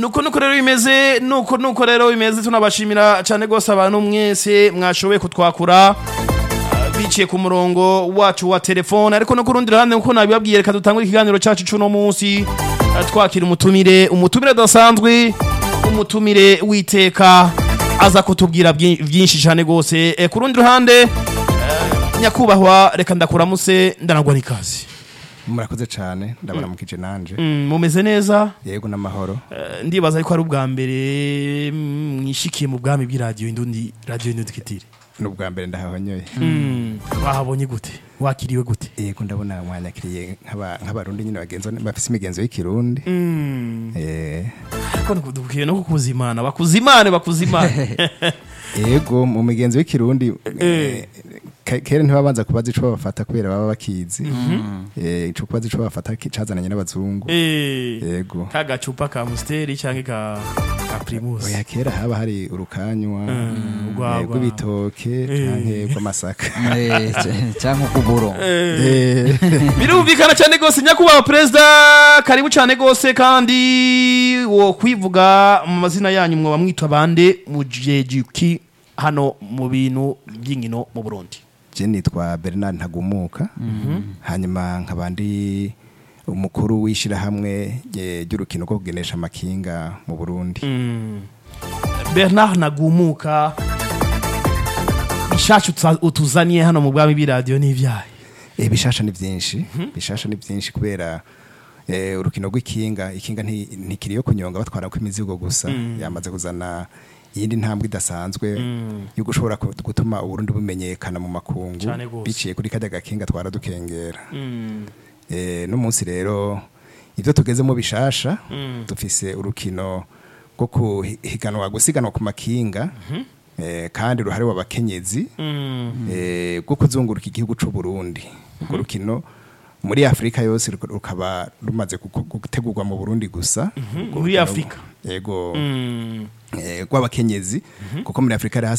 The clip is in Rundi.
nuko nuko rero bimeze nuko nuko rero bimeze tunabashimira cyane rwose abantu mwese mwashoboye kutwakura ah, biciye ku murongo wacu wa telefone ariko no ku rundi ruhande nkuko nabibabwiye reka dutangure ikiganiro cyacu cy'uno munsi ah, twakira umutumire umutumire adasanzwe umutumire witeka aza kutubwira byi- byinshi cyane rwose Eh, ku rundi ruhande eh, nyakubahwa reka ndakuramutse ndanagwa n'ikazi murakoze cyane ndabaramukije nanje Mm, mumeze neza yego n'amahoro Eh, ndibaza yuko ari ubwa mbere mm, mwishikiye mu bwami bw'iradiyo indundi radiyo indundi kitire ni ubwa mbere ndahahonyoye wahabonye gute wakiriwe gute yego ndabona mwanyakiriye nk'aba- nk'abarundi nyine bagenzo bafise imigenzo y'ikirundi Eh, ariko dukwiye no kukuzimana bakuzimane bakuzimane yego mu migenzo y'ikirundi eh, ke- kera ntibabanza kubaza ico babafata kubera baba bakizi Eh, ico kubaza ico babafata ki- cazananye n'abazungu Eh, yego ka gacupa ka musiteri cyangwa ka ka primus oya kera haba hari urukanywa urwagwa. eh, rw'ibitoke canke rw'amasaka Eh, c- cyangwa ukuburo Eh, birumvikana cyane rwose nyakubahwa perezida karibu cyane rwose kandi wo kwivuga mu mazina yanyu mwoba mwitwa bande mu jejuki hano mu bintu by'inkino mu burundi je nitwa Bernard Ntagumuka hanyuma nkaba ndi umukuru w'ishirahamwe eh, ry'urukino rwo kugenesha amakinga mu Burundi bernard nagumuka ishacu utuza- utuzaniye hano mu bwami bw'iradiyo n'ibyayi eh, bishasha ni vyinshi bishasha ni vyinshi kubera eh, urukino rw'ikinga ikinga nti- ntikiri yo kunyonga batwarako imizigo gusa yamaze kuzana iyindi ntambwe idasanzwe yo gushobora ku- gutuma uburundi bumenyekana mu makungu Cane gose. biciye kuri kajya gakinga twara dukengera Eh, no munsi rero ibyo tugezemo bishasha dufise urukino rwo kuhiganwa gusiganwa ku makinga eh, kandi ruhari w'abakenyezi eh, rwo kuzunguruka igihugu c'u Burundi urwo rukino muri Afrika yose ruka- rukaba rumaze guko- gutegurwa mu Burundi gusa Urwo muri rukino- Afrika? yego eh, rw'abakenyezi kuko muri Afrika hari